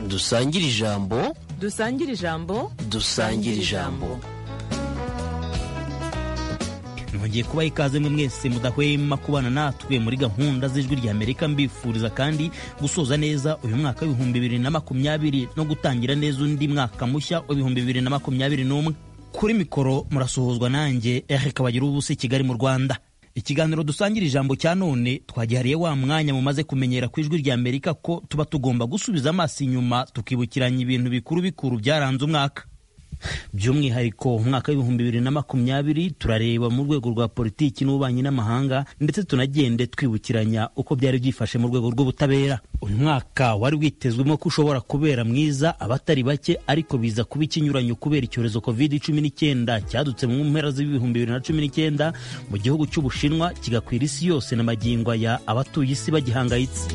dusangire ijambo dusangire ijambo dusangire ijambo nongeye kubaha ikaze mwe mwese mudahwema kubana natwe muri gahunda z'ijwi rya amerika mbifuriza kandi gusoza neza uyu mwaka w'ibihumbi bibiri na makumyabiri no gutangira neza undi mwaka mushya w'ibihumbi bibiri na makumyabiri n'umwe kuri mikoro murasuhuzwa nanjye eric kabagira ubusa kigali mu rwanda ikiganiro dusangira ijambo cya none twagihariye wa mwanya mumaze kumenyera ku ijwi rya amerika ko tuba tugomba gusubiza amaso inyuma tukibukiranya ibintu bikuru bikuru byaranze umwaka by'umwihariko umwaka w'ibihumbi bibiri na makumyabiri turareba mu rwego rwa politiki n'ububanyi n'amahanga ndetse tunagende twibukiranya uko byari byifashe mu rwego rw'ubutabera uyu mwaka wari witezwemo ko ushobora kubera mwiza abatari bake ariko biza kuba ikinyuranyo kubera icyorezo covid cumi n'icyenda cyadutse mu mpera z'ibihumbi bibiri na cumi n'icyenda mu gihugu cy'ubushinwa kigakwira isi yose na magingo ya abatuye isi bagihangayitse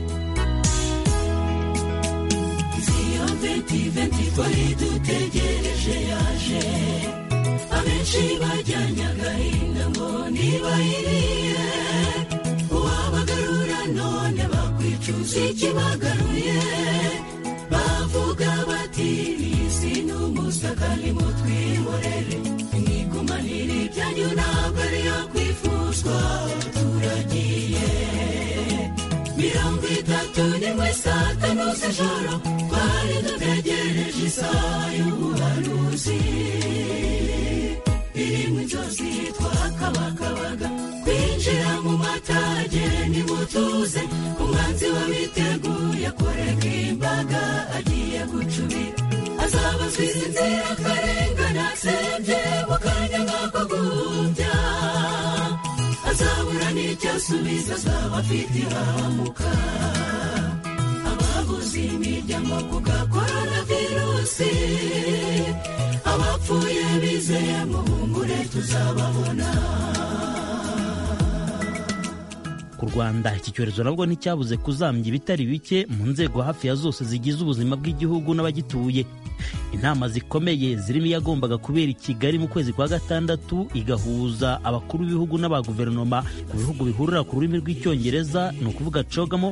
twari dutegereje yaje abenshi bajyanye agahinda ngo ntibayiriye uwabagarura none bakwicuza ikibagaruye bavuga bati isi ni umusaka nimutwihorere mwigumanire ibyanyu ntabwo ariyo kwifuzwa turagiye mirongo itatu n'imwe saa tanu z'ijoro twari dutegereje isaha y'ubuhanuzi iri mu nzozi twakabakabaga kwinjira mu matage nimutuze umwanzi wabiteguye kurega imbaga agiye gucubira azabaziza inzira akarengana asembye mu kanya nk'ako guhumbya azabura n'icyo asubiza azaba afite ihahamuka ababuze imiryango ku gakorona virusi abapfuye bizeye mu bungure tuzababona ku rwanda iki cyorezo nabwo nticyabuze kuzambya ibitari bike mu nzego hafi ya zose zigize ubuzima bw'igihugu n'abagituye inama zikomeye zirimo iyagombaga kubera i kigali mu kwezi kwa gatandatu igahuza abakuru b'ibihugu n'aba guverinoma ku bihugu bihurira ku rurimi rw'icyongereza ni ukuvuga cogamo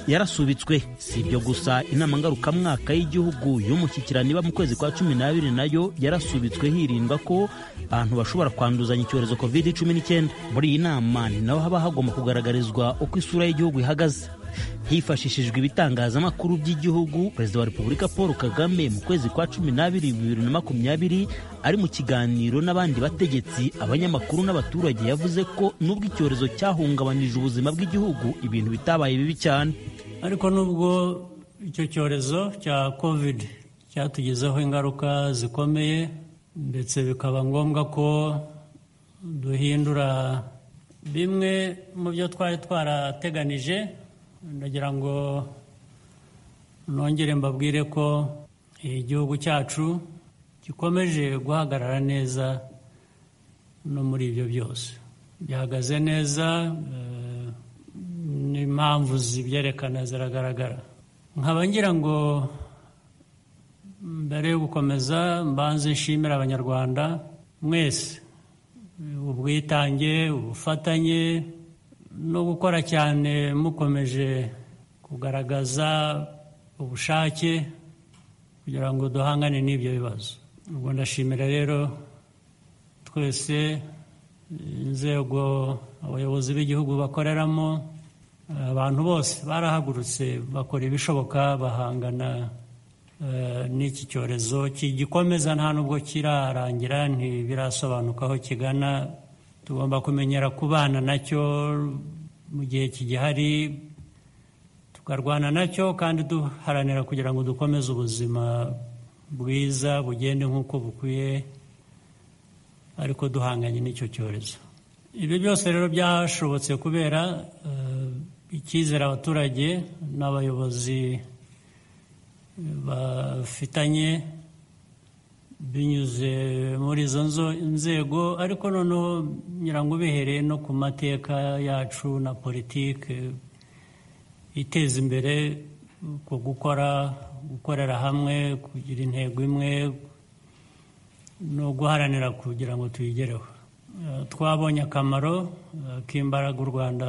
yarasubitswe si ibyo gusa inama ngarukamwaka y'igihugu y'umushyikirano iba mu kwezi kwa cumi n'abiri nayo yarasubitswe hirindwa ko abantu bashobora kwanduzanya icyorezo covid cumi n'icyenda muri iyi nama ni naho haba hagomba kugaragarizwa uko isura y'igihugu ihagaze hifashishijwe ibitangazamakuru by'igihugu perezida wa repubulika paul kagame mu kwezi kwa cumi n'abiri bibiri na makumyabiri ari mu kiganiro n'abandi bategetsi abanyamakuru n'abaturage yavuze ko n'ubwo icyorezo cyahungabanyije ubuzima bw'igihugu ibintu bitabaye bibi cyane ariko n'ubwo icyo cyorezo cya covid cyatugezeho ingaruka zikomeye ndetse bikaba ngombwa ko duhindura bimwe mu byo twari twarateganije ndagira ngo nongere mbabwire ko igihugu cyacu gikomeje guhagarara neza no muri ibyo byose bihagaze neza n'impamvu zibyerekana ziragaragara nkaba ngira ngo mbere yo gukomeza mbanze nshimira abanyarwanda mwese ubwitange ubufatanye no gukora cyane mukomeje kugaragaza ubushake kugira ngo duhangane n'ibyo bibazo ubwo ndashimira rero twese inzego abayobozi b'igihugu bakoreramo abantu bose barahagurutse bakora ibishoboka bahangana n'iki cyorezo kigikomeza nta n'ubwo kirarangira ntibirasobanuka aho kigana tugomba kumenyera kubana nacyo mu gihe kigihari tukarwana nacyo kandi duharanira kugira ngo dukomeze ubuzima bwiza bugende nk'uko bukwiye ariko duhanganye n'icyo cyorezo ibi byose rero byashobotse kubera icyizere abaturage n'abayobozi bafitanye binyuze muri izo nzego ariko noneho nyirango ubihereye no ku mateka yacu na politiki iteza imbere ku gukora gukorera hamwe kugira intego imwe no guharanira kugira ngo tuyigereho twabonye akamaro k'imbaraga u rwanda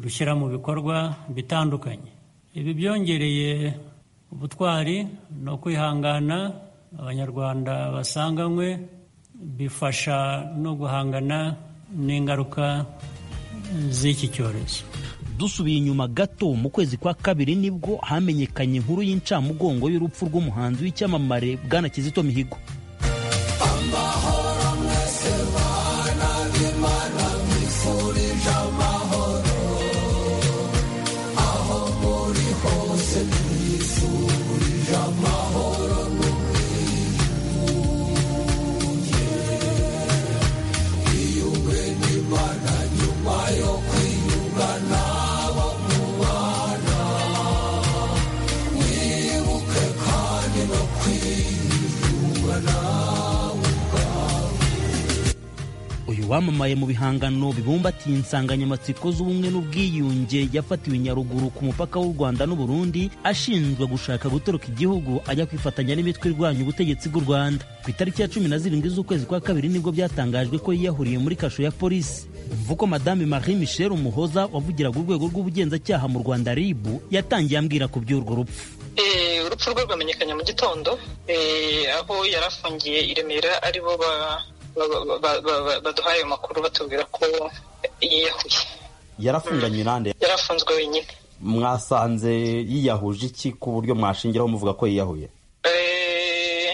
rushyira mu bikorwa bitandukanye ibi byongereye ubutwari no kwihangana abanyarwanda basanganywe bifasha no guhangana n'ingaruka z'iki cyorezo dusubiye inyuma gato mu kwezi kwa kabiri nibwo hamenyekanye inkuru y'incamugongo y'urupfu rw'umuhanzi w'icyamamare bwana kizito mihigo uyu wamamaye mu bihangano bibumbatiye insanganyamatsiko z'ubumwe n'ubwiyunge yafatiwe i nyaruguru ku mupaka w'u rwanda n'uburundi ashinjwa gushaka gutoroka igihugu ajya kwifatanya n'imitwe irwanya ubutegetsi bw'u rwanda ku itariki ya cumi na zirindwi z'ukwezi kwa kabiri nibwo byatangajwe ko yiyahuriye muri kasho ya polisi mvuko madame marie michel umuhoza wavugiraga urwego rw'ubugenzacyaha mu rwanda ribu yatangiye ambwira ku by'urwo rupfu Eh, urupfu rwe rwamenyekanye mu gitondo eh, aho yari afungiye i remera aribo ba- ba- ba- ba- ba- baduhaye ayo makuru batubwira ko yiyahuye yarafunganye nande yari afunzwe wenyine mwasanze yiyahuje iki ku buryo mwashingiraho muvuga ko yiyahuye Eh,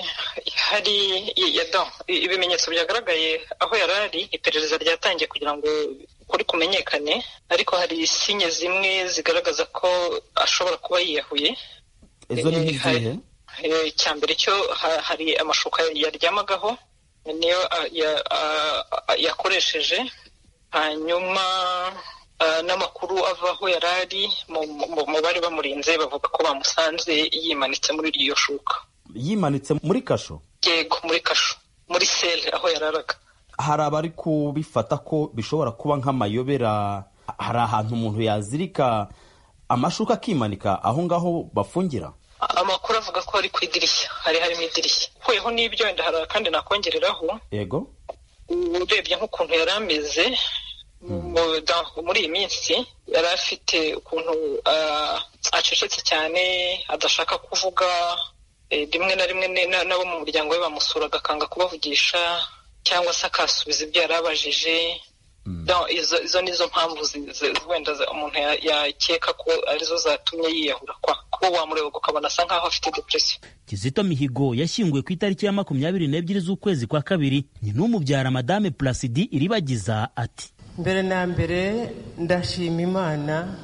hari i- ya- don, i- ibimenyetso byagaragaye aho yari ari iperereza ryatangiye kugira ngo kuri kumenyekane ariko hari sinye zimwe zigaragaza ko ashobora kuba yiyahuye izo ni Eh, nk'izihe hari- eh, icya mbere cyo ha- hari amashuka yaryamagaho niyo a- ya- a- a- yakoresheje hanyuma ah, n'amakuru ava aho yari ari mu- mu- mu bari bamurinze bavuga ko bamusanze yimanitse muri iryo shuka yimanitse muri kasho yego muri kasho muri sele aho yararaga hari abari kubifata ko bishobora kuba nk'amayobera hari ahantu umuntu yazirika amashuka akimanika aho ngaho bafungira amakuru avuga ko ari ku idirishya hari harimo idirishya ukuyeho n'ibyo wenda hari akandi nakongereraho yego urebye nk'ukuntu yari ameze mu- da- muri iyi minsi yari afite ukuntu ah, acecetse cyane adashaka kuvuga eh, rimwe na rimwe ni- na- n'abo mu muryango we bamusuraga akanga kubavugisha cyangwa se akasubiza ibyo yari abajije Da- izo izo ni zo mpamvu zi- zi- wenda za- umuntu ya- yakeka ko arizo zatumye yiyahura kwa kuba wamureba ukabona asa nk'aho afite depression kizito mihigo yashyinguwe ku itariki ya makumyabiri n'ebyiri z'ukwezi kwa kabiri nyina w'umubyara madame plasidi iribagiza ati mbere na mbere ndashima imana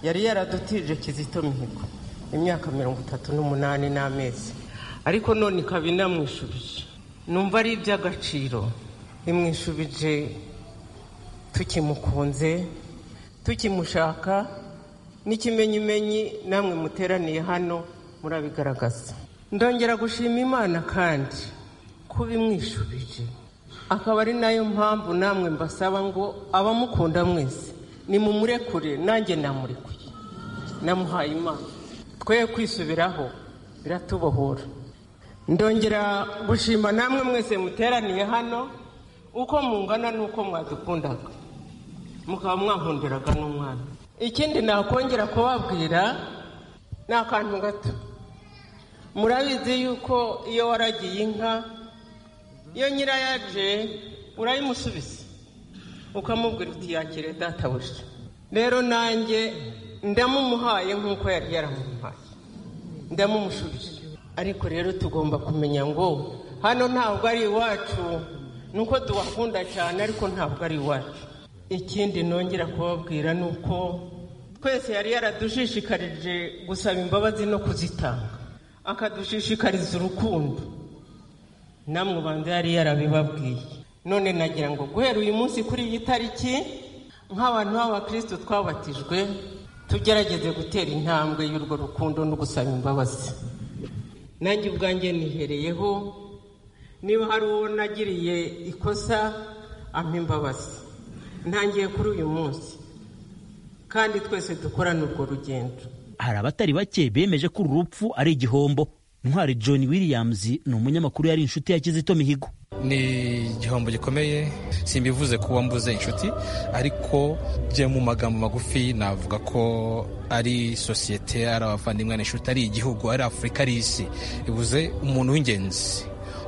yari yaradutije kizito mihigo imyaka mirongo itatu n'umunani n'amezi ariko none ikaba inamwishubije numva ari iby'agaciro imwishubije tukimukunze tukimushaka n'ikimenyimenyi namwe muteraniye hano murabigaragaza ndongera gushima imana kandi kuba imwishubije akaba ari nayo mpamvu namwe mbasaba ngo abamukunda mwese nimumurekure nanjye namurekuye namuhaye imana twe kwisubiraho biratubohora ndongera gushima namwe mwese muteraniye hano uko mungana n'uko mwadukundaga mukaba mwankundiraga n'umwana ikindi nakongera kubabwira ni akantu gato murabizi yuko iyo waragiye inka iyo nyirayo aje urayimusubiza ukamubwira uti yakire databuja rero nanjye ndamumuhaye nk'uko yari yaramuhaye ndamumushubije ariko rero tugomba kumenya ngo hano ntabwo ari iwacu nuko tuwakunda cyane ariko ntabwo ari iwacu ikindi nongera kubabwira ni uko twese yari yaradushishikarije gusaba imbabazi no kuzitanga akadushishikariza urukundo namwe ubanza yari yarabibabwiye none nagira ngo guhera uyu munsi kuri iyi tariki nk'abantu b'abakristo twabatijwe tugerageze gutera intambwe y'urwo rukundo no gusaba imbabazi nanjye ubwanjye nihereyeho niba hari uwo nagiriye ikosa ampa imbabazi ntangiye kuri uyu munsi kandi twese dukorane urwo rugendo hari abatari bake bemeje ko uru rupfu ari igihombo ntwari john williams ni umunyamakuru yari inshuti ya kizito mihigo ni igihombo gikomeye simbivuze ko wambuze inshuti ariko bye mu magambo magufi navuga ko ari sosiyete ari abavandimwe n'inshuti ari igihugu ari afurika ari isi bivuze umuntu w'ingenzi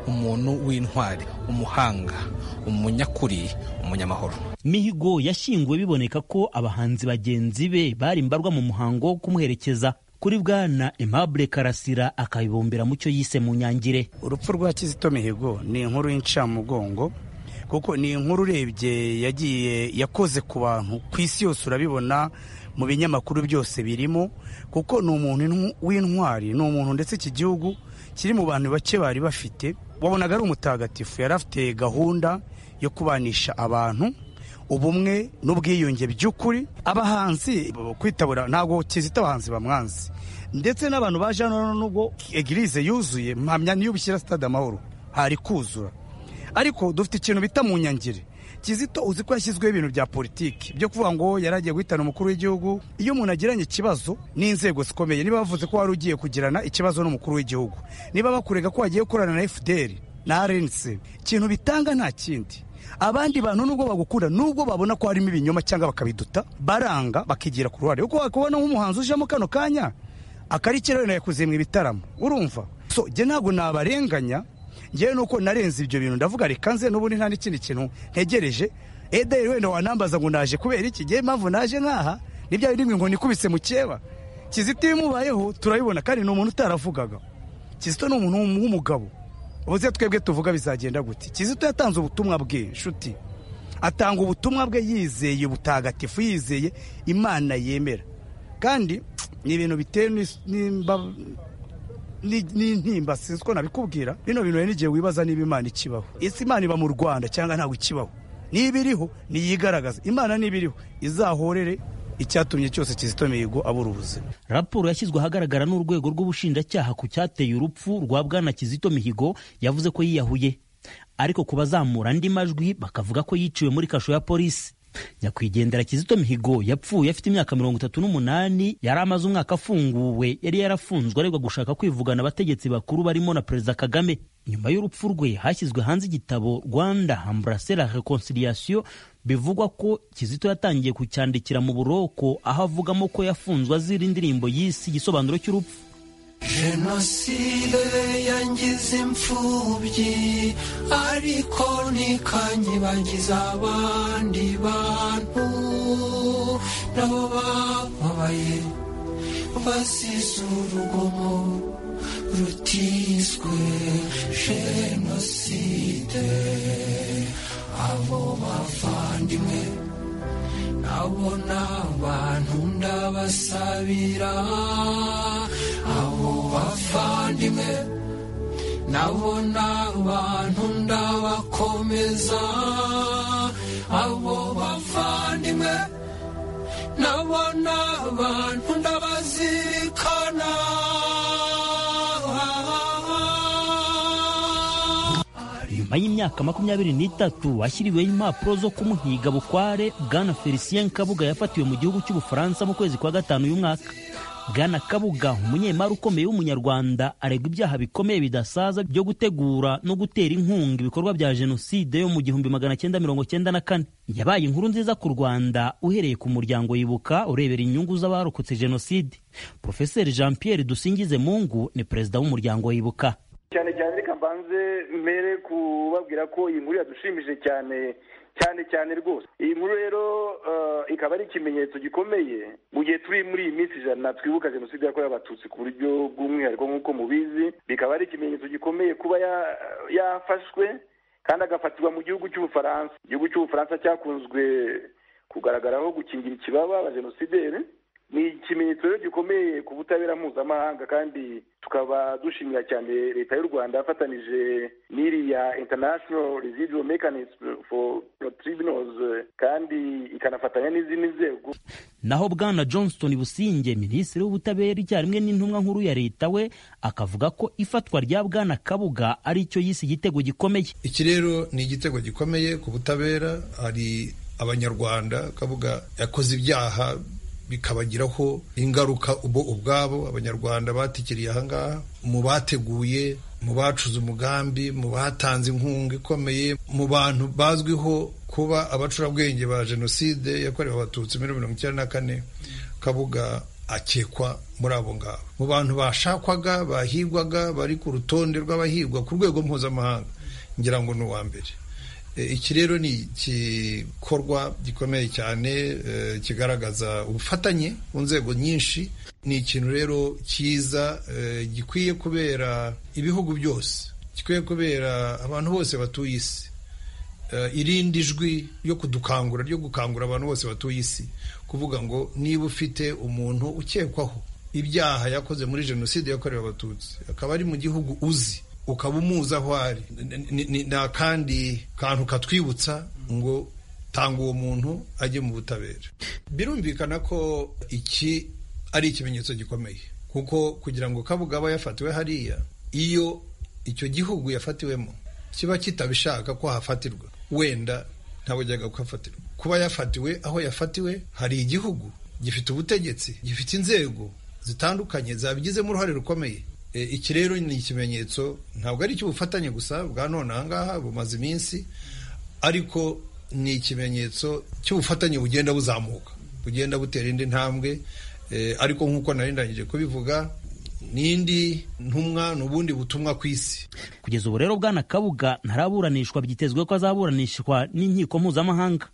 umuntu w'intwari umuhanga umunyakuri umunyamahoro mihigo yashyinguwe biboneka ko abahanzi bagenzi be bari mbarwa mu muhango wo kumuherekeza kuri bwana Aimable Karasira akabibumbira mu cyo yise mu nyangire urupfu rwa kizito mihigo ni inkuru y'incamugongo kuko ni inkuru urebye yagiye yakoze ku bantu ku isi yose urabibona mu binyamakuru byose birimo kuko ni umuntu w'intwari ni umuntu ndetse iki gihugu kiri mu bantu bake bari bafite wabonaga ari umutagatifu yari afite gahunda yo kubanisha abantu ubumwe n'ubwiyunge by'ukuri abahanzi kwitabura ntabwo kizita abahanzi bamwanzi ndetse n'abantu baje hano nubwo egirize yuzuye mpamya niyo ubishyira sitade amahoro hari kuzura ariko dufite ikintu bita mu nyangire kizito uzi ko yashyizweho ibintu bya politiki byo kuvuga ngo yari agiye guhitana umukuru w'igihugu iyo umuntu agiranye ikibazo n'inzego zikomeye niba bavuze ko wari ugiye kugirana ikibazo n'umukuru w'igihugu niba bakurega ko wagiye gukorana na fdr na rnc ikintu bitanga nta kindi abandi bantu nubwo bagukunda nubwo babona ko harimo ibinyoma cyangwa bakabiduta baranga bakigira ku ruhare kuko wakubona nk'umuhanzi ujemo kano kanya akarikira wenda yakuze mu ibitaramo urumva so njye ntabwo nabarenganya njyewe nuko narenze ibyo bintu ndavuga reka nze n'ubundi nta n'ikindi kintu ntegereje ederi wenda wanambaza ngo naje kubera iki njyewe impamvu naje nk'aha nibya bindi ngo nikubise mu cyeba kizito iyo imubayeho turabibona kandi ni umuntu utaravugaga kizito ni umuntu w'umugabo ubuze twebwe tuvuga bizagenda gute kizito yatanze ubutumwa bwe nshuti atanga ubutumwa bwe yizeye ubutagatifu yizeye imana yemera kandi ni ibintu bitewe n'imba- ni- n'intimba sinzi uko nabikubwira bino bintu rero n'igihe wibaza niba imana ikibaho ese imana iba mu rwanda cyangwa ntabwo ikibaho niba iriho niyigaragaza imana niba iriho izahorere icyatumye cyose kizito mihigo abura ubuzima raporo yashyizwe ahagaragara n'urwego rw'ubushinjacyaha ku cyateye urupfu rwa bwana kizito mihigo yavuze ko yiyahuye ariko ku bazamura andi majwi bakavuga ko yiciwe muri kasho ya polisi nyakwigendera kizito mihigo yapfuye afite imyaka mirongo itatu n'umunani yari amaze umwaka afunguwe yari yarafunzwe aregwa gushaka kwivugana abategetsi bakuru barimo na perezida kagame nyuma y'urupfu rwe hashyizwe hanze igitabo rwanda ambrase la reconciliation bivugwa ko kizito yatangiye kucyandikira mu buroko aho avugamo ko yafunzwe azira indirimbo y'isi igisobanuro cy'urupfu jenoside yangize imfubyi ariko ntikanyibagize abandi bantu nabo bababaye basize urugomo rutizwe jenoside abo bavandimwe abo ni abantu ndabasabira abo bavandimwe nabo ni abantu ndabakomeza abo bavandimwe nabo ni abantu ndabazirikana nyuma y'imyaka makumyabiri n'itatu ashyiriweho impapuro zo kumuhiga bukware bwana felicien kabuga yafatiwe mu gihugu cy'ubufaransa mu kwezi kwa gatanu y'umwaka bwana kabuga umunyemari ukomeye w'umunyarwanda aregwa ibyaha bikomeye bidasaza byo gutegura no gutera inkunga ibikorwa bya jenoside yo mu gihumbi magana cyenda mirongo cyenda na kane yabaye inkuru nziza ku rwanda uhereye ku muryango yibuka urebera inyungu z'abarokotse jenoside profeseri jean pierre dusingize mungu ni perezida w'umuryango wibuka cyane cyane reka mbanze mbere kubabwira ko iyi nkuru yadushimishije cyane cyane cyane rwose iyi nkuru rero eh, ikaba ari ikimenyetso gikomeye mu gihe turi muri iyi minsi ijana twibuka jenoside yakorewe abatutsi ku buryo bw'umwihariko nk'uko mubizi bikaba ari ikimenyetso gikomeye kuba ya- yafashwe kandi agafatirwa mu gihugu cy'ubufaransa igihugu cy'ubufaransa cyakunzwe kugaragaraho gukingira ikibaba abajenosideri ni ikimenyetso rero gikomeye ku butabera mpuzamahanga kandi tukaba dushimira cyane leta y'u rwanda yafatanije n'iriya international residual mechanism for tribunals kandi ikanafatanya n'izindi nzego naho bwana johnston businge minisitiri w'ubutabera icyarimwe n'intumwa nkuru ya leta we akavuga ko ifatwa rya bwana kabuga ari cyo yise igitego gikomeye iki rero ni igitego gikomeye ku butabera hari abanyarwanda kabuga yakoze ibyaha bikabagiraho ingaruka bo ubwabo abanyarwanda batikiriye ahangaha mu bateguye mu bacuze umugambi mu batanze inkunga ikomeye mu bantu bazwiho kuba abacurabwenge ba jenoside yakorewe abatutsi muri mirongo icyenda na kane kabuga akekwa muri abo ngabo mu bantu bashakwaga bahigwaga bari ku rutonde rw'abahigwa ku rwego mpuzamahanga ngira ngo ni uwa mbere iki rero ni igikorwa gikomeye cyane kigaragaza ubufatanye mu nzego nyinshi ni ikintu rero cyiza gikwiye kubera ibihugu byose gikwiye kubera abantu bose batuye isi irindi jwi ryo kudukangura ryo gukangura abantu bose batuye isi kuvuga ngo niba ufite umuntu ukekwaho ibyaha yakoze muri jenoside yakorewe abatutsi akaba ari mu gihugu uzi ukaba umuzi aho ari ni akandi kantu katwibutsa ngo tanga uwo muntu ajye mu butabera birumvikana ko iki ari ikimenyetso gikomeye kuko kugira ngo kabuga aba yafatiwe hariya iyo icyo gihugu yafatiwemo kiba kitabishaka ko hafatirwa wenda ntabujyaga kuhafatirwa kuba yafatiwe aho yafatiwe hari igihugu gifite ubutegetsi gifite inzego zitandukanye zabigizemo uruhare rukomeye iki rero ni ikimenyetso ntabwo ari icy'ubufatanye gusa bwa none ahangaha bumaze iminsi ariko ni ikimenyetso cy'ubufatanye bugenda buzamuka bugenda butera indi ntambwe ariko nk'uko narindangije kubivuga n'indi ntumwa ni ubundi butumwa ku isi kugeza ubu rero bwana kabuga ntaraburanishwa byitezwe ko azaburanishwa n'inkiko mpuzamahanga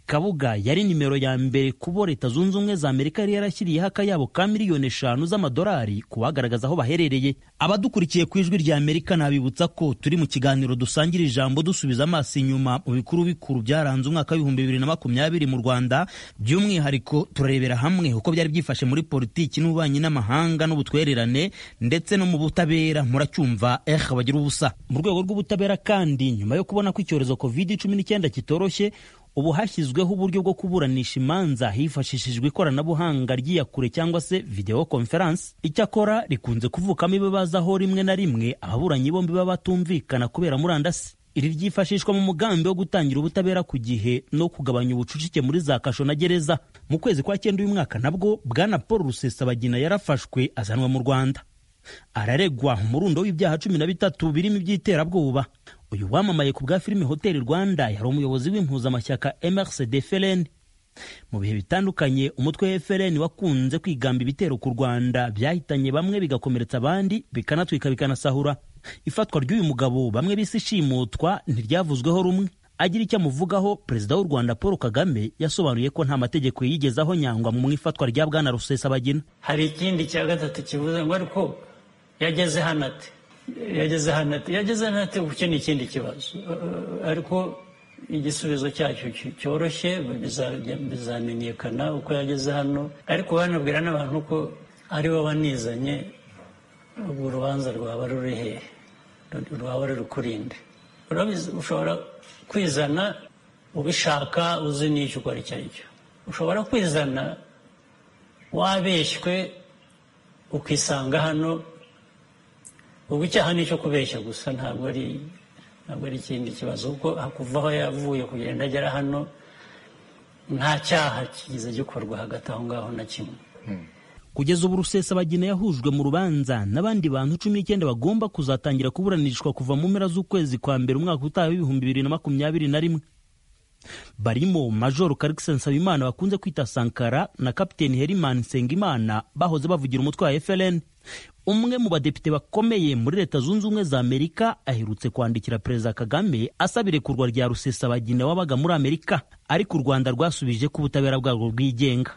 kabuga yari nimero ya mbere kubo leta zunze ubumwe za amerika yari yarashyiriyeho akayabo ka miliyoni eshanu z'amadolari ku bagaragaza aho baherereye abadukurikiye ku ijwi rya amerika nabibutsa ko turi mu kiganiro dusangira ijambo dusubiza amaso inyuma mu bikuru bikuru byaranze umwaka w'ibihumbi bibiri na makumyabiri mu rwanda by'umwihariko turarebera hamwe uko byari byifashe muri politiki n'ububanyi n'amahanga n'ubutwererane ndetse no mu butabera muracyumva eh bagira ubusa mu rwego rw'ubutabera kandi nyuma yo kubona ko icyorezo covid cumi n'icyenda kitoroshye ubu hashyizweho uburyo bwo kuburanisha imanza hifashishijwe ikoranabuhanga ry'iyakure cyangwa se videwo konferanse icyakora rikunze kuvukamo ibibazo aho rimwe na rimwe ababuranyi bombi baba batumvikana kubera murandasi iri ryifashishwa mu mugambi wo gutangira ubutabera ku gihe no kugabanya ubucucike muri za kasho na gereza mu kwezi kwa cyenda uyu mwaka nabwo bwana paul rusesabagina yarafashwe azanwa mu rwanda araregwa umurundo w'ibyaha cumi na bitatu birimo iby'iterabwoba uyu wamamaye ku bwa filime hoteli rwanda yari umuyobozi w'impuzamashyaka mrcd frn mu bihe bitandukanye umutwe wa frn wakunze kwigamba ibitero ku rwanda byahitanye bamwe bigakomeretsa abandi bikanatwika bikanasahura ifatwa ry'uyu mugabo bamwe bise ishimutwa ntiryavuzweho rumwe agira icyo amuvugaho perezida w'u rwanda paul kagame yasobanuye ko nta mategeko yigezaho nyangwa mu ifatwa rya bwana rusesabagina hari ikindi cya gatatu kivuze ngo ariko yageze hano ati yageze hano ati yageze hano ati uke ni ikindi kibazo ariko igisubizo cyacyo cyoroshye bizamenyekana uko yageze hano ariko banabwira n'abantu ko aribo banizanye ubwo urubanza rwaba ruri hehe rwaba ruri kurinde ushobora kwizana ubishaka uzi n'icyo ukora icyo ari cyo ushobora kwizana wabeshywe ukisanga hano ubu icyaha ni icyo kubeshya gusa ntabwo ari ntabwo ari ikindi kibazo kuko kuva aho yavuye kugenda agera hano nta cyaha kigeze gikorwa hagati aho ngaho na kimwe kugeza ubu rusesabagina yahujwe mu rubanza n'abandi bantu cumi n'icyenda bagomba kuzatangira kuburanishwa kuva mu mpera z'ukwezi kwa mbere umwaka utaha w'ibihumbi bibiri na makumyabiri na rimwe barimo majoro karikisi nsabimana bakunze kwita sankara na kapiteni herimani nsengimana bahoze bavugira umutwe wa frn umwe mu badepite bakomeye muri leta zunze ubumwe za amerika aherutse kwandikira perezida kagame asaba irekurwa rya rusesabagina wabaga muri amerika ariko u rwanda rwasubije ko ubutabera bwarwo bwigenga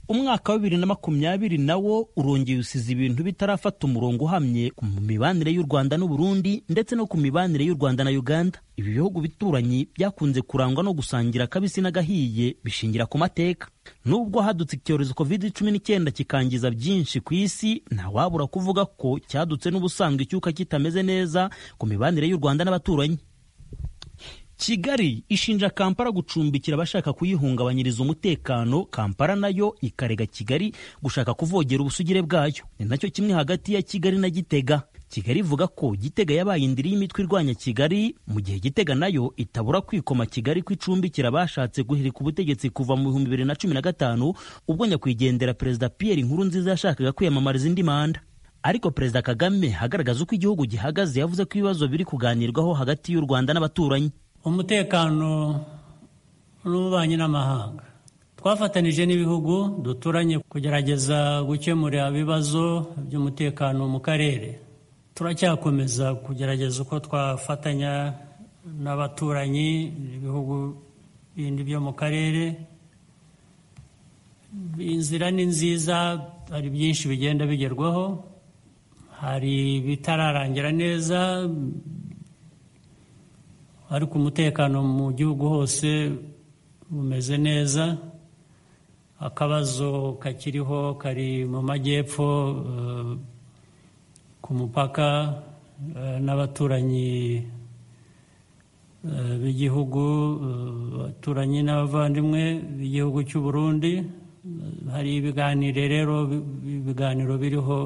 umwaka wa bibiri na makumyabiri na wo urongeye usize ibintu bitarafata umurongo uhamye mu mibanire y'u rwanda n'uburundi ndetse no ku mibanire y'u rwanda na uganda ibi bihugu bituranyi byakunze kurangwa no gusangira akabisi n'agahiye bishingira ku mateka nubwo hadutse icyorezo covid cumi n'icyenda kikangiza byinshi ku isi ntawabura kuvuga ko cyadutse n'ubusanzwe icyuka kitameze neza ku mibanire y'u rwanda n'abaturanyi kigali ishinja kampala gucumbikira abashaka kuyihungabanyiriza umutekano kampala nayo ikarega kigali gushaka kuvogera ubusugire bwayo ni nacyo kimwe hagati ya kigali na gitega kigali ivuga ko gitega yabaye indiri y'imitwe irwanya kigali mu gihe gitega nayo itabura kwikoma kigali ku icumbi kirabashatse guhirika ubutegetsi kuva mu bihumbi bibiri na cumi na gatanu ubwo nyakwigendera perezida pierre nkurunziza yashakaga kwiyamamariza indi manda ariko perezida kagame agaragaza uko igihugu gihagaze yavuze ko ibibazo biri kuganirwaho hagati y'u rwanda n'abaturanyi umutekano n'ububanyi n'amahanga twafatanije n'ibihugu duturanye kugerageza gukemura ibibazo by'umutekano mu karere turacyakomeza kugerageza uko twafatanya n'abaturanyi ibihugu bindi byo mu karere inzira ni nziza hari byinshi bigenda bigerwaho hari ibitararangira neza ariko umutekano mu gihugu hose umeze neza akabazo kakiriho kari mu majyepfo ku mupaka n'abaturanyi b'igihugu abaturanyi n'abavandimwe b'igihugu cy'u Burundi hari ibiganiro rero ibiganiro biriho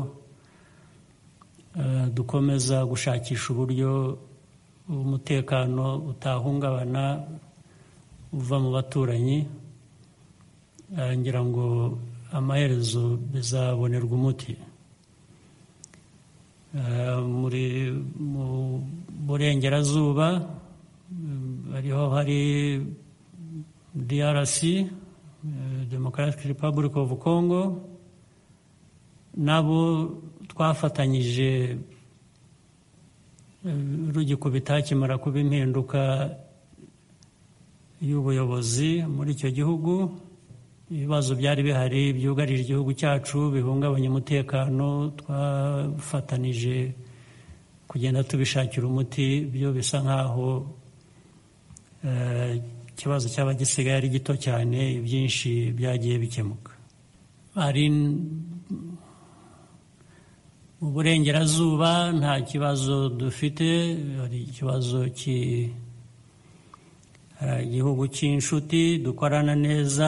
dukomeza gushakisha uburyo umutekano utahungabana uva mu baturanyi ngira ngo amaherezo bizabonerwa umuti muri mu burengerazuba hariho hari drc democratic republic of congo nabo twafatanyije rugikubita hakimara kuba impinduka y'ubuyobozi muri icyo gihugu ibibazo byari bihari byugarije igihugu cyacu bihungabanya umutekano twafatanije kugenda tubishakira umuti byo bisa nk'aho ikibazo cyaba gisigaye ari gito cyane ibyinshi byagiye bikemuka hari mu burengerazuba nta kibazo dufite hari ikibazo ki hari igihugu cy'inshuti dukorana neza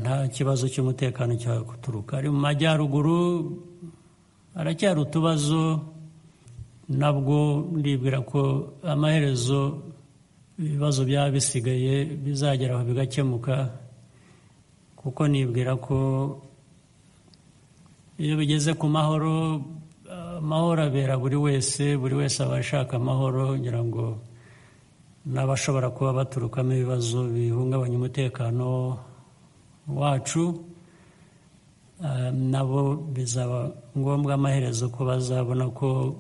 nta kibazo cy'umutekano cyaba guturuka ari mu majyaruguru haracyari utubazo nabwo ndibwira ko amaherezo ibibazo byaba bisigaye bizageraho bigakemuka kuko nibwira ko iyo bigeze ku mahoro amahoro abera buri wese buri wese aba ashaka amahoro ngira ngo n'abashobora kuba baturukamo ibibazo bihungabanya umutekano wacu nabo bizaba ngombwa amaherezo ko bazabona ko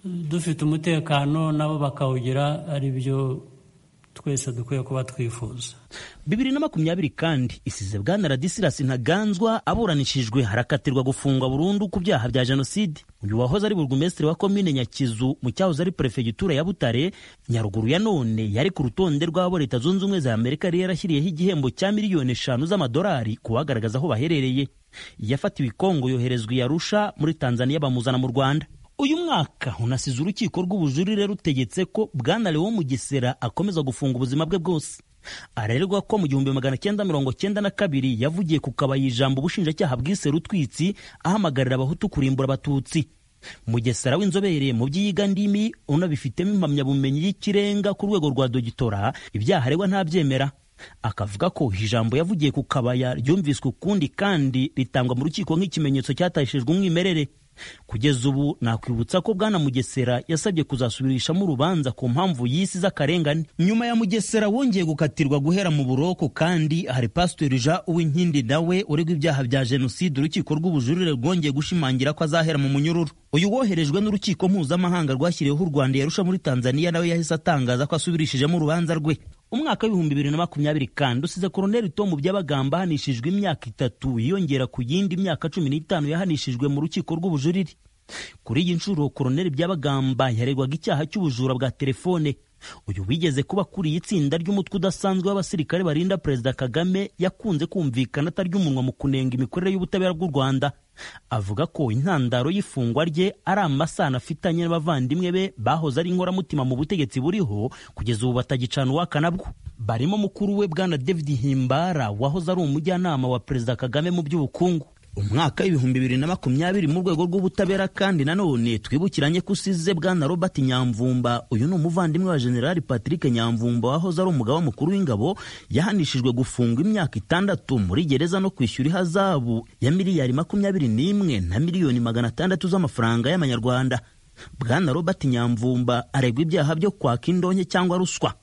dufite umutekano nabo bakawugira ari byo twese dukwiye kuba twifuza bibiri na makumyabiri kandi isize bwana radisirasi ntaganzwa aburanishijwe harakatirwa gufungwa burundu ku byaha bya jenoside uyu wahoze ari burugumesitiri wa komine nyakizu mu cyahoze ari perefegitura ya butare nyaruguru ya none yari ku rutonde rw'abo leta zunze ubumwe za amerika yari yarashyiriyeho igihembo cya miliyoni eshanu z'amadolari ku bagaragaza aho baherereye yafatiwe i kongo yoherezwa i arusha muri tanzaniya bamuzana mu rwanda uyu mwaka unasize urukiko rw'ubujurire rutegetse ko bwana lewo mugesera akomeza gufunga ubuzima bwe bwose arerwa ko mu gihumbi magana cyenda mirongo cyenda na kabiri yavugiye ku kabaye ijambo ubushinjacyaha bwise rutwitsi ahamagarira abahutu kurimbura abatutsi mugesera w'inzobere mu byiga ndimi unabifitemo impamyabumenyi y'ikirenga ku rwego rwa dogitora ibyaha aregwa ntabyemera akavuga ko ijambo yavugiye ku kabaya ryumviswe ukundi kandi ritangwa mu rukiko nk'ikimenyetso cyatashijwe umwimerere kugeza ubu nakwibutsa ko bwana mugesera yasabye kuzasubirishamo urubanza ku mpamvu y'isi z'akarengane nyuma ya mugesera wongeye gukatirwa guhera mu buroko kandi hari pasiteri jean uwinkindi nawe uregwa ibyaha bya jenoside urukiko rw'ubujurire rwongeye gushimangira ko azahera mu munyururu uyu woherejwe n'urukiko mpuzamahanga rwashyiriweho u rwanda yarusha muri tanzania nawe yahise atangaza ko asubirishijemo urubanza rwe umwaka w'ibihumbi bibiri na makumyabiri kandi usize koroneli tomu byabagamba ahanishijwe imyaka itatu yiyongera ku yindi myaka cumi n'itanu yahanishijwe mu rukiko rw'ubujurire kuri iyi nshuro koroneli byabagamba yaregwaga icyaha cy'ubujura bwa telefone uyu wigeze kuba kuriye itsinda ry'umutwe udasanzwe w'abasirikare barinda perezida kagame yakunze kumvikana atarya umunwa mu kunenga imikorere y'ubutabera bw'u rwanda avuga ko intandaro y'ifungwa rye ari amasano afitanye n'abavandimwe be bahoze ari inkoramutima mu butegetsi buriho kugeza ubu batagicana uwaka nabwo barimo mukuru we bwana david himbara wahoze ari umujyanama wa perezida kagame mu by'ubukungu umwaka w'ibihumbi bibiri na makumyabiri mu rwego rw'ubutabera kandi nanone twibukiranye ko usize bwana robert nyamvumba uyu ni umuvandimwe wa generali patrick nyamvumba wahoze ari umugaba mukuru w'ingabo yahanishijwe gufungwa imyaka itandatu muri gereza no kwishyura ihazabu ya miliyari makumyabiri n'imwe na miliyoni magana atandatu z'amafaranga y'amanyarwanda bwana robert nyamvumba aregwa ibyaha byo kwaka indonke cyangwa ruswa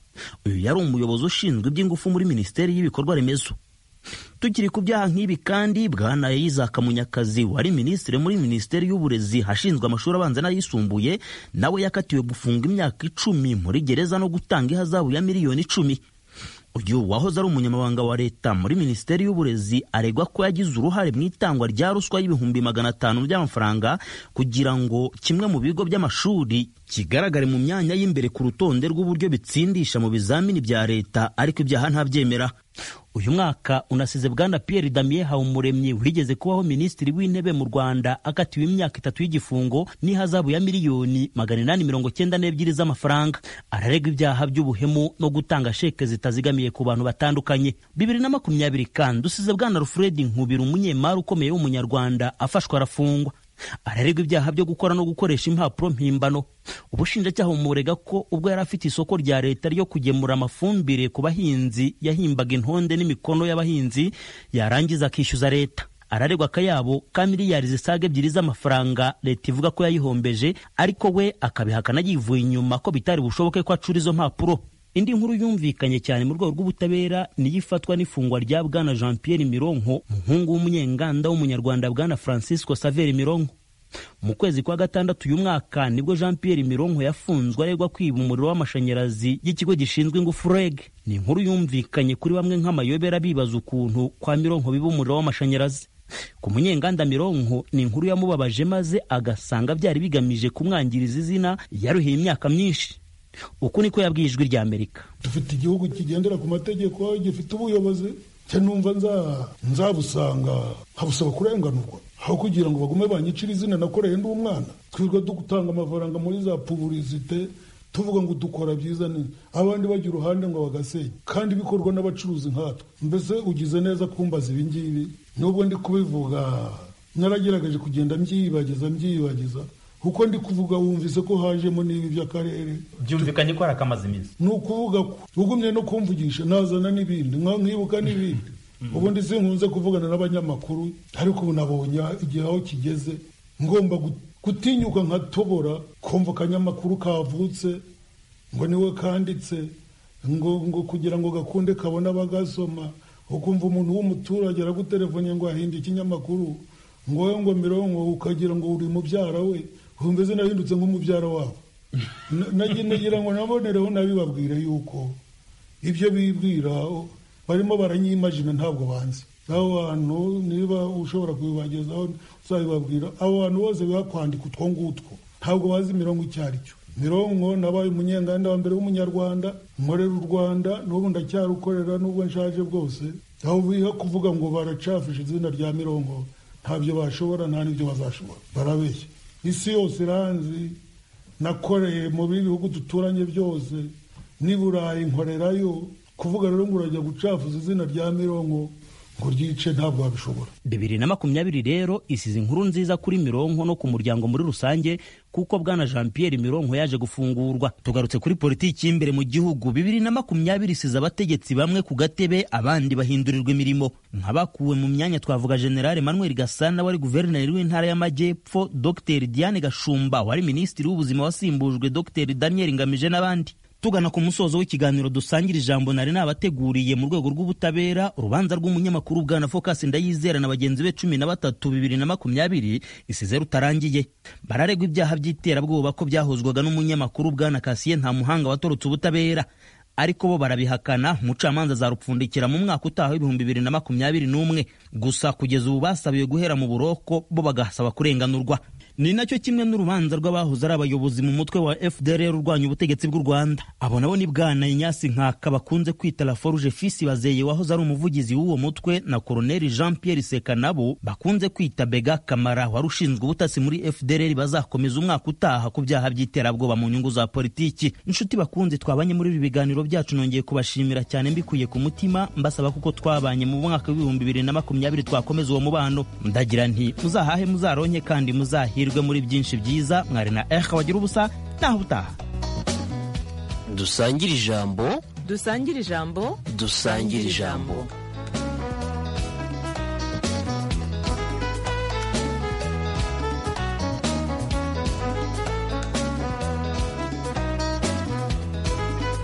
uyu yari umuyobozi ushinzwe iby'ingufu muri minisiteri y'ibikorwa remezo tukiri ku byaha nk'ibi kandi bwana isaac munyakazi wari minisitiri muri minisiteri y'uburezi hashinzwe amashuri abanza n'ayisumbuye nawe yakatiwe gufunga imyaka icumi muri gereza no gutanga ihazabu ya miliyoni icumi uyu wahoze ari umunyamabanga wa leta muri minisiteri y'uburezi aregwa ko yagize uruhare mu itangwa rya ruswa y'ibihumbi magana atanu by'amafaranga kugira ngo kimwe mu bigo by'amashuri kigaragare mu myanya y'imbere ku rutonde rw'uburyo bitsindisha mu bizamini bya leta ariko ibyaha ntabyemera uyu mwaka unasize bwana Pierre Damien Habumuremyi wigeze kubaho minisitiri w'intebe mu Rwanda akatiwe imyaka itatu y'igifungo n'ihazabu ya miliyoni magana inani mirongo cyenda n'ebyiri z'amafaranga araregwa ibyaha by'ubuhemu no gutanga sheke zitazigamiye ku bantu batandukanye bibiri na makumyabiri kandi usize bwana Alfred Nkubira umunyemari ukomeye w'umunyarwanda afashwa arafungwa araregwa ibyaha byo gukora no gukoresha impapuro mpimbano ubushinjacyaha bumurega ko ubwo yari afite isoko rya leta ryo kugemura amafumbire ku bahinzi yahimbaga intonde n'imikono y'abahinzi yarangiza akishyuza leta araregwa akayabo ka miliyari zisaga ebyiri z'amafaranga leta ivuga ko yayihombeje ariko we akabihakana yivuye inyuma ko bitari bushoboke ko acura izo mpapuro indi nkuru yumvikanye cyane mu rwego rw'ubutabera niyo ifatwa n'ifungwa rya bwana jean pierre mironko umuhungu w'umunyenganda w'umunyarwanda bwana francisco saveri mironko mu kwezi kwa gatandatu uyu mwaka nibwo jean pierre mironko yafunzwe aregwa kwiba umuriro w'amashanyarazi y'ikigo gishinzwe ingufu reg ni inkuru yumvikanye kuri bamwe nk'amayobera bibaza ukuntu kwa mironko biba umuriro w'amashanyarazi ku munyenganda mironko ni inkuru yamubabaje maze agasanga byari bigamije kumwangiriza izina yaruhiye imyaka myinshi uku niko yabwiye ijwi rya amerika dufite igihugu kigendera ku mategeko gifite ubuyobozi cya numva nzabusanga nkabusaba kurenganurwa aho kugira ngo bagume banyicire izina nakoreye ndi umwana twirwa dutanga amafaranga muri za puburizite tuvuga ngo dukora byiza nini abandi bajya uruhande ngo bagasenya kandi bikorwa n'abacuruzi nkatwe mbese ugize neza kumbaza ibingibi nubwo ndi kubivuga naragerageje kugenda mbyibagiza mbyibagiza kuko ndi kuvuga wumvise ko hajemo n'ibi by'akarere byumvikanye ko hari akamaze iminsi ni ukuvuga ko ugumye no kumvugisha nazana n'ibindi nkibuka n'ibindi ubundi sinkunze kuvugana n'abanyamakuru ariko ubu nabonye igihe aho kigeze ngomba gutinyuka nkatobora kumva akanyamakuru kavutse ngo niwe kanditse ngo ngo kugira ngo gakunde kabone abagasoma ukumva umuntu w'umuturage aragutelefone ngo ahinde ikinyamakuru ngo wowe ngo mirongo ukagira ngo uri mubyara we humveze nahindutse nk'umubyara wabo nagira ngo nabonereho nabibabwire yuko ibyo bibwira barimo baranyimajina ntabwo banze abo bantu niba ushobora kubibagezaho uzabibabwira abo bantu bose bakwandika utwo ngutwo ntabwo bazi imirongo icyo ari cyo mirongo nabaye umunyenganda wa mbere w'umunyarwanda nkorera u rwanda n'ubu ndacyarukorera n'ubwo nshaje bwose aho biha kuvuga ngo baracafishe izina rya mirongo ntabyo bashobora nta n'ibyo bazashobora barabeshya isi yose iranzi nakoreye mu bihugu duturanye byose n'i burayi nkorerayo kuvuga rero ngo urajya gucafuza izina rya mirongo ngo ryice ntabwo wabishobora bibiri na makumyabiri rero isize inkuru nziza kuri mironko no ku muryango muri rusange kuko bwana jean pierre mironko yaje gufungurwa tugarutse kuri politiki y'imbere mu gihugu bibiri na makumyabiri isize abategetsi bamwe ku gatebe abandi bahindurirwa imirimo nk'abakuwe mu myanya twavuga generale manuel gasana wari guverineri w'intara y'amajyepfo dr diane gashumba wari minisitiri w'ubuzima wasimbujwe dr daniel ngamije n'abandi tugana ku musozo w'ikiganiro dusangira ijambo nari nabateguriye mu rwego rw'ubutabera urubanza rw'umunyamakuru bwana focus ndayizera na bagenzi be cumi na batatu bibiri na makumyabiri isize rutarangiye bararegwa ibyaha by'iterabwoba ko byahozwaga n'umunyamakuru bwana kasiye nta muhanga watorotse ubutabera ariko bo barabihakana umucamanza azarupfundikira mu mwaka utaha w'ibihumbi bibiri na makumyabiri n'umwe gusa kugeza ubu basabiwe guhera mu buroko bo bagasaba kurenganurwa ni nacyo kimwe n'urubanza rw'abahoze ari abayobozi mu mutwe wa fdr urwanya ubutegetsi bw'u rwanda abo nabo ni bwana inyasi nkaka bakunze kwita la foruje fisi bazeye wahoze ari umuvugizi w'uwo mutwe na koroneli jean pierre seka nabo bakunze kwita bega kamara wari ushinzwe ubutasi muri fdr bazakomeza umwaka utaha ku byaha by'iterabwoba mu nyungu za politiki inshuti bakunze twabanye muri ibi biganiro byacu nongeye kubashimira cyane mbikuye ku mutima mbasaba kuko twabanye mu mwaka w'ibihumbi bibiri na makumyabiri twakomeza uwo mubano ndagira nti muzahahe muzaronke kandi muzahirwe muri byinshi byiza mwari na eha wagira ubusa naho utaha dusangire ijambo dusangire ijambo dusangire ijambo